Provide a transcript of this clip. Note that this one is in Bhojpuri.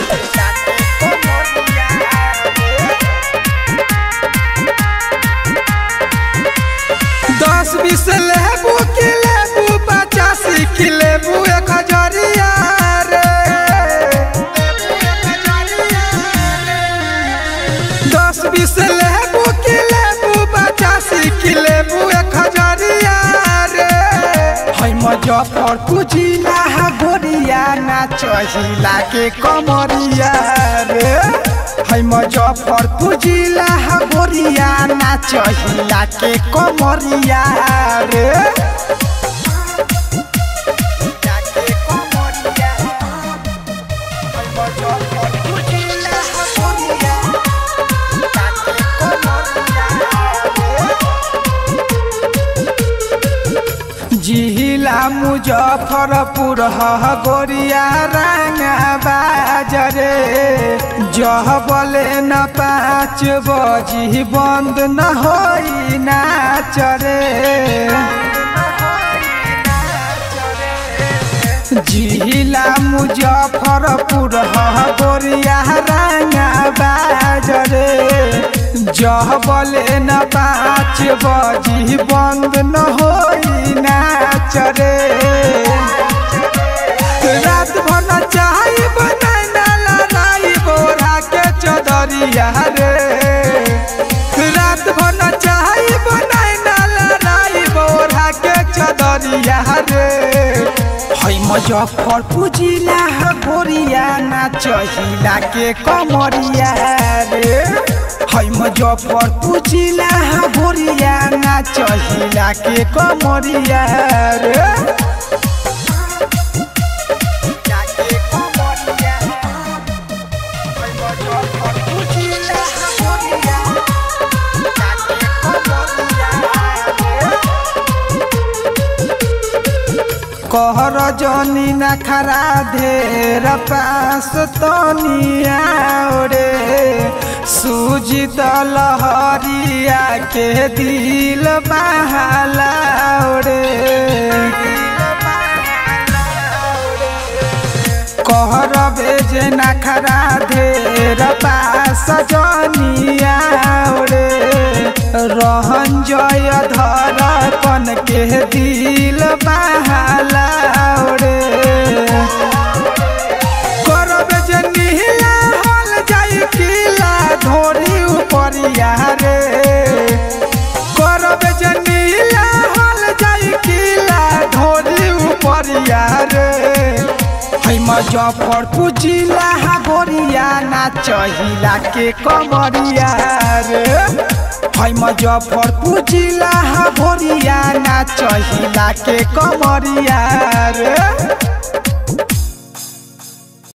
दस बीस लेबू की लेबू पचासी की लेबू एक हजरिया रे दस बीस लेबू की लेबू पचासी की लेबू एक हजरिया रे है मुजफ्फरपुर जिला है गोरिया नाच हिला के कमरिया रे है मुजफ्फरपुर जिला है गोरिया नाच हिला के कमरिया रे जिहिला मुजफ्फरपुर ह गोरिया रंगा बाजरे जह बोले न पाँच बजी बंद न होई नाच रे जिहिला मुजफ्फरपुर ह गोरिया रंगा बाजरे जह बोले न पाँच बजी बंद न होई नाच रे रात भर न चाही बनाई ना लड़ाई बोरा के चदरिया रे रात भर न चाही बनाई ना लड़ाई बोरा के चदरिया रे है मुजफ्फरपुर जिला है गोरिया नाच हिला के कमरिया रे है मुजफ्फरपुर जिला है गोरिया नाच हिला के कमरिया रे कहर जनी न खरा ढेर पास तनिया रे सूजी दलहरिया के दिल बहाला रे कहर बेजे न खरा ढेर पास जनिया रे रहन जय धर कन के दिल बहाला रे करब जे नीला हल जाई किला धोरी उपरिया रे करब जे नीला हल जाई किला धोरी उपरिया रे है मुजफ्फरपुर जिला हा गोरिया नाच हिला के कमरिया रे है मुजफ्फरपुर जिला हा गोरिया नाच हिला के कमरिया रे